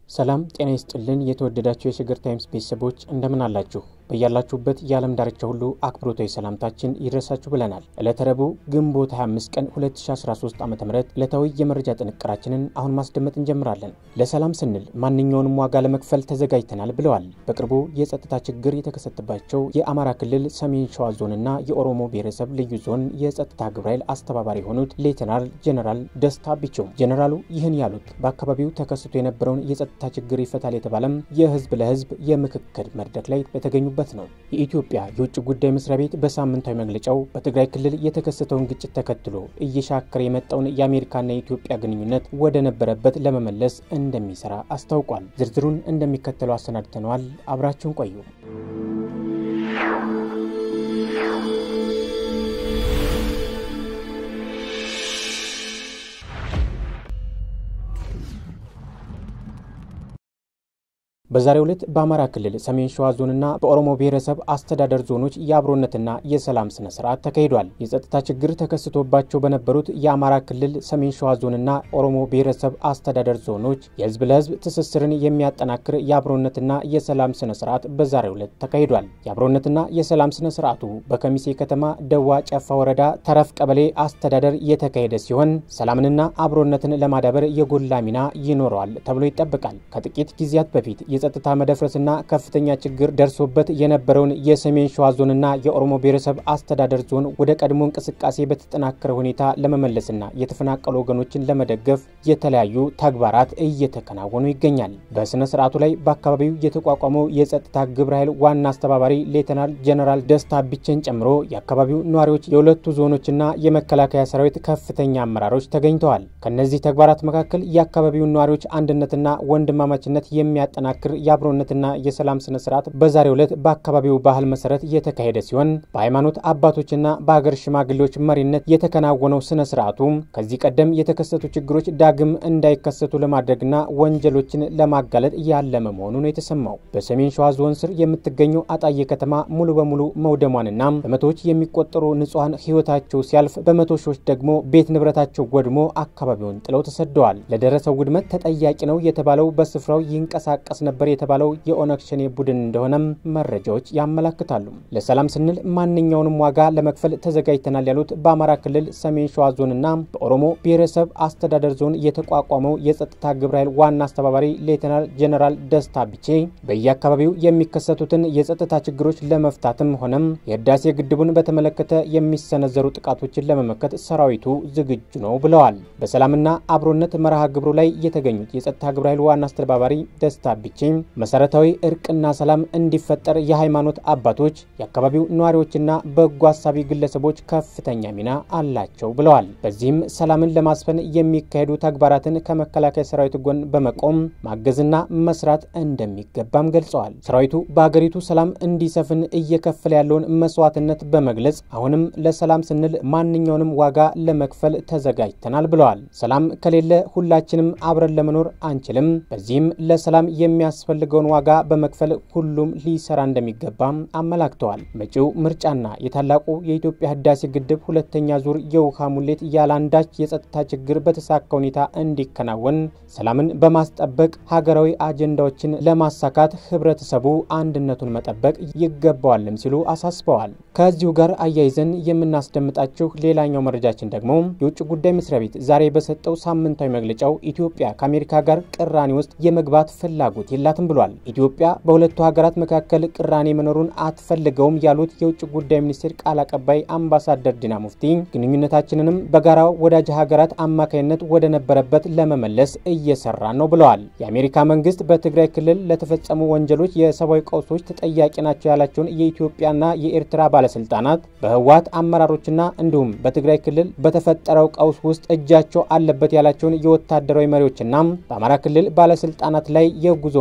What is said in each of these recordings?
ሰላም ጤና ይስጥልን። የተወደዳችሁ የሸገር ታይምስ ቤተሰቦች እንደምን አላችሁ? በያላችሁበት የዓለም ዳርቻ ሁሉ አክብሮታዊ ሰላምታችን ይድረሳችሁ ብለናል። ዕለተ ረቡዕ ግንቦት 25 ቀን 2013 ዓ ም ዕለታዊ የመረጃ ጥንቅራችንን አሁን ማስደመጥ እንጀምራለን። ለሰላም ስንል ማንኛውንም ዋጋ ለመክፈል ተዘጋጅተናል ብለዋል። በቅርቡ የጸጥታ ችግር የተከሰተባቸው የአማራ ክልል ሰሜን ሸዋ ዞንና የኦሮሞ ብሔረሰብ ልዩ ዞን የጸጥታ ግብረ ኃይል አስተባባሪ የሆኑት ሌተናል ጄኔራል ደስታ ቢቸው ጄኔራሉ ይህን ያሉት በአካባቢው ተከስቶ የነበረውን የጸጥታ ችግር ይፈታል የተባለም የህዝብ ለህዝብ የምክክር መድረክ ላይ በተገኙበት ነው። የኢትዮጵያ የውጭ ጉዳይ መስሪያ ቤት በሳምንታዊ መግለጫው በትግራይ ክልል የተከሰተውን ግጭት ተከትሎ እየሻከረ የመጣውን የአሜሪካና የኢትዮጵያ ግንኙነት ወደ ነበረበት ለመመለስ እንደሚሰራ አስታውቋል። ዝርዝሩን እንደሚከተለው አሰናድተነዋል። አብራችሁን ቆዩ። በዛሬው ዕለት በአማራ ክልል ሰሜን ሸዋ ዞንና በኦሮሞ ብሔረሰብ አስተዳደር ዞኖች የአብሮነትና የሰላም ስነ ስርዓት ተካሂዷል። የጸጥታ ችግር ተከስቶባቸው በነበሩት የአማራ ክልል ሰሜን ሸዋ ዞንና ኦሮሞ ብሔረሰብ አስተዳደር ዞኖች የህዝብ ለህዝብ ትስስርን የሚያጠናክር የአብሮነትና የሰላም ስነ ስርዓት በዛሬው ዕለት ተካሂዷል። የአብሮነትና የሰላም ስነ ስርዓቱ በከሚሴ ከተማ ደዋ ጨፋ ወረዳ ተረፍ ቀበሌ አስተዳደር የተካሄደ ሲሆን ሰላምንና አብሮነትን ለማዳበር የጎላ ሚና ይኖረዋል ተብሎ ይጠበቃል። ከጥቂት ጊዜያት በፊት የጸጥታ መደፍረስና ከፍተኛ ችግር ደርሶበት የነበረውን የሰሜን ሸዋ ዞንና የኦሮሞ ብሔረሰብ አስተዳደር ዞን ወደ ቀድሞ እንቅስቃሴ በተጠናከረ ሁኔታ ለመመለስና የተፈናቀሉ ወገኖችን ለመደገፍ የተለያዩ ተግባራት እየተከናወኑ ይገኛል። በስነ ስርዓቱ ላይ በአካባቢው የተቋቋመው የጸጥታ ግብረ ኃይል ዋና አስተባባሪ ሌተናል ጀነራል ደስታ ቢቸን ጨምሮ የአካባቢው ነዋሪዎች፣ የሁለቱ ዞኖችና የመከላከያ ሰራዊት ከፍተኛ አመራሮች ተገኝተዋል። ከእነዚህ ተግባራት መካከል የአካባቢውን ነዋሪዎች አንድነትና ወንድማማችነት የሚያጠናክር የአብሮነትና የሰላም ስነ ስርዓት በዛሬው ዕለት በአካባቢው ባህል መሰረት የተካሄደ ሲሆን በሃይማኖት አባቶችና በሀገር ሽማግሌዎች መሪነት የተከናወነው ስነ ስርዓቱ ከዚህ ቀደም የተከሰቱ ችግሮች ዳግም እንዳይከሰቱ ለማድረግና ወንጀሎችን ለማጋለጥ ያለመ መሆኑ ነው የተሰማው። በሰሜን ሸዋ ዞን ስር የምትገኘው አጣዬ ከተማ ሙሉ በሙሉ መውደሟንና በመቶዎች የሚቆጠሩ ንጹሐን ህይወታቸው ሲያልፍ በመቶ ሺዎች ደግሞ ቤት ንብረታቸው ወድሞ አካባቢውን ጥለው ተሰደዋል። ለደረሰው ውድመት ተጠያቂ ነው የተባለው በስፍራው ይንቀሳቀስ ነበር የተባለው የኦነግ ሸኔ ቡድን እንደሆነም መረጃዎች ያመላክታሉ። ለሰላም ስንል ማንኛውንም ዋጋ ለመክፈል ተዘጋጅተናል ያሉት በአማራ ክልል ሰሜን ሸዋ ዞንና በኦሮሞ ብሔረሰብ አስተዳደር ዞን የተቋቋመው የጸጥታ ግብረ ኃይል ዋና አስተባባሪ ሌተናል ጄኔራል ደስታ ቢቼ በየአካባቢው የሚከሰቱትን የጸጥታ ችግሮች ለመፍታትም ሆነም የህዳሴ ግድቡን በተመለከተ የሚሰነዘሩ ጥቃቶችን ለመመከት ሰራዊቱ ዝግጁ ነው ብለዋል። በሰላምና አብሮነት መርሃ ግብሩ ላይ የተገኙት የጸጥታ ግብረ ኃይል ዋና አስተባባሪ ደስታ ቢቼ መሰረታዊ እርቅና ሰላም እንዲፈጠር የሃይማኖት አባቶች፣ የአካባቢው ነዋሪዎችና በጎ አሳቢ ግለሰቦች ከፍተኛ ሚና አላቸው ብለዋል። በዚህም ሰላምን ለማስፈን የሚካሄዱ ተግባራትን ከመከላከያ ሰራዊት ጎን በመቆም ማገዝና መስራት እንደሚገባም ገልጸዋል። ሰራዊቱ በሀገሪቱ ሰላም እንዲሰፍን እየከፈለ ያለውን መስዋዕትነት በመግለጽ አሁንም ለሰላም ስንል ማንኛውንም ዋጋ ለመክፈል ተዘጋጅተናል ብለዋል። ሰላም ከሌለ ሁላችንም አብረን ለመኖር አንችልም። በዚህም ለሰላም የሚያስፈልገውን ዋጋ በመክፈል ሁሉም ሊሰራ እንደሚገባም አመላክተዋል። መጪው ምርጫና የታላቁ የኢትዮጵያ ህዳሴ ግድብ ሁለተኛ ዙር የውሃ ሙሌት ያለአንዳች የጸጥታ ችግር በተሳካ ሁኔታ እንዲከናወን ሰላምን በማስጠበቅ ሀገራዊ አጀንዳዎችን ለማሳካት ህብረተሰቡ አንድነቱን መጠበቅ ይገባዋልም ሲሉ አሳስበዋል። ከዚሁ ጋር አያይዘን የምናስደምጣችሁ ሌላኛው መረጃችን ደግሞ የውጭ ጉዳይ መስሪያ ቤት ዛሬ በሰጠው ሳምንታዊ መግለጫው ኢትዮጵያ ከአሜሪካ ጋር ቅራኔ ውስጥ የመግባት ፍላጎት የላትም ብሏል። ኢትዮጵያ በሁለቱ ሀገራት መካከል ቅራኔ መኖሩን አትፈልገውም ያሉት የውጭ ጉዳይ ሚኒስቴር ቃል አቀባይ አምባሳደር ዲና ሙፍቲ ግንኙነታችንንም በጋራ ወዳጅ ሀገራት አማካይነት ወደ ነበረበት ለመመለስ እየሰራ ነው ብለዋል። የአሜሪካ መንግስት በትግራይ ክልል ለተፈጸሙ ወንጀሎች፣ የሰብአዊ ቀውሶች ተጠያቂ ናቸው ያላቸውን የኢትዮጵያና የኤርትራ ባለስልጣናት በህወሓት አመራሮችና እንዲሁም በትግራይ ክልል በተፈጠረው ቀውስ ውስጥ እጃቸው አለበት ያላቸውን የወታደራዊ መሪዎችና በአማራ ክልል ባለስልጣናት ላይ የጉዞ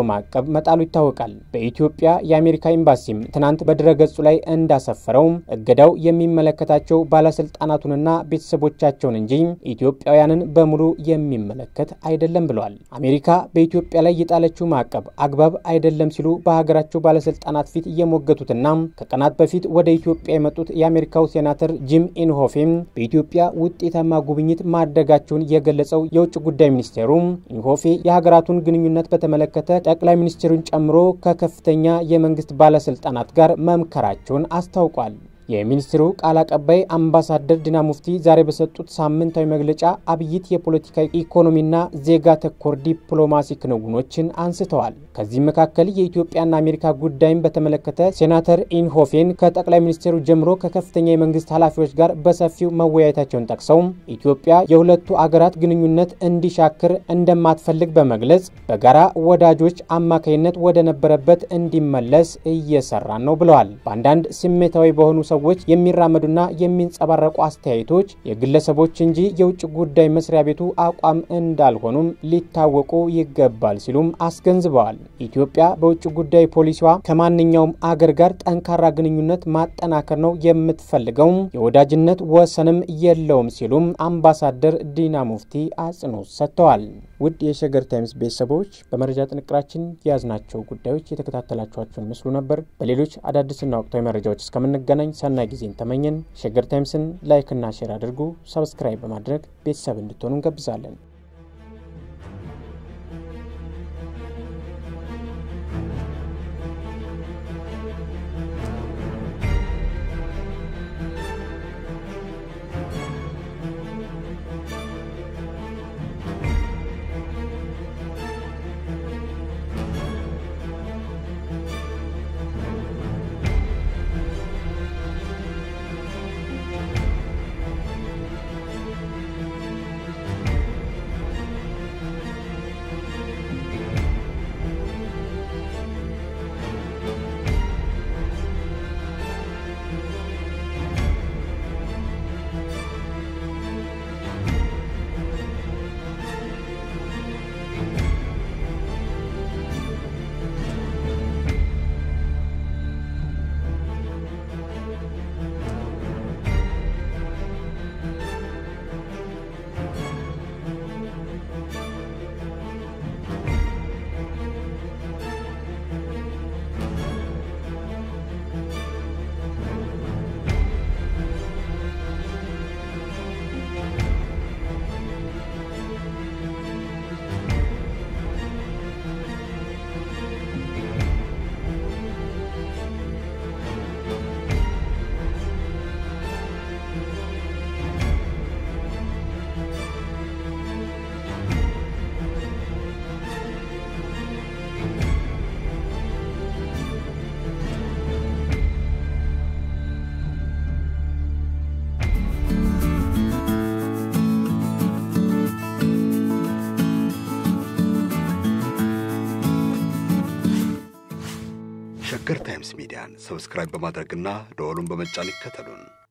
ማዕቀብ መጣሉ ይታወቃል። በኢትዮጵያ የአሜሪካ ኤምባሲም ትናንት በድረገጹ ላይ እንዳሰፈረው እገዳው የሚመለከታቸው ባለስልጣናቱንና ቤተሰቦቻቸውን እንጂ ኢትዮጵያውያንን በሙሉ የሚመለከት አይደለም ብለዋል። አሜሪካ በኢትዮጵያ ላይ የጣለችው ማዕቀብ አግባብ አይደለም ሲሉ በሀገራቸው ባለስልጣናት ፊት እየሞገቱትና ከቀናት በፊት ወደ ኢትዮጵያ የመጡት የአሜሪካው ሴናተር ጂም ኢንሆፌም በኢትዮጵያ ውጤታማ ጉብኝት ማድረጋቸውን የገለጸው የውጭ ጉዳይ ሚኒስቴሩ ኢንሆፌ የሀገራቱን ግንኙነት በተመለከተ ጠቅላይ ሚኒስትሩን ጨምሮ ከከፍተኛ የመንግስት ባለስልጣናት ጋር መምከራቸውን አስታውቋል። የሚኒስትሩ ቃል አቀባይ አምባሳደር ዲና ሙፍቲ ዛሬ በሰጡት ሳምንታዊ መግለጫ አብይት የፖለቲካ ኢኮኖሚና ዜጋ ተኮር ዲፕሎማሲ ክንውኖችን አንስተዋል። ከዚህም መካከል የኢትዮጵያና አሜሪካ ጉዳይን በተመለከተ ሴናተር ኢንሆፌን ከጠቅላይ ሚኒስትሩ ጀምሮ ከከፍተኛ የመንግስት ኃላፊዎች ጋር በሰፊው መወያየታቸውን ጠቅሰው ኢትዮጵያ የሁለቱ አገራት ግንኙነት እንዲሻክር እንደማትፈልግ በመግለጽ በጋራ ወዳጆች አማካይነት ወደ ነበረበት እንዲመለስ እየሰራን ነው ብለዋል። በአንዳንድ ስሜታዊ በሆኑ ሰዎች የሚራመዱና የሚንጸባረቁ አስተያየቶች የግለሰቦች እንጂ የውጭ ጉዳይ መስሪያ ቤቱ አቋም እንዳልሆኑም ሊታወቁ ይገባል ሲሉም አስገንዝበዋል። ኢትዮጵያ በውጭ ጉዳይ ፖሊሲዋ ከማንኛውም አገር ጋር ጠንካራ ግንኙነት ማጠናከር ነው የምትፈልገው፣ የወዳጅነት ወሰንም የለውም ሲሉም አምባሳደር ዲና ሙፍቲ አጽንኦት ሰጥተዋል። ውድ የሸገር ታይምስ ቤተሰቦች በመረጃ ጥንቅራችን የያዝናቸው ጉዳዮች የተከታተላችኋቸውን ምስሉ ነበር። በሌሎች አዳዲስና ወቅታዊ መረጃዎች እስከምንገናኝ ሰናይ ጊዜን ተመኘን። ሸገር ታይምስን ላይክና ሼር አድርጉ። ሰብስክራይብ በማድረግ ቤተሰብ እንድትሆኑ እንጋብዛለን። ሸገር ታይምስ ሚዲያን ሰብስክራይብ በማድረግና ደወሉን በመጫን ይከተሉን።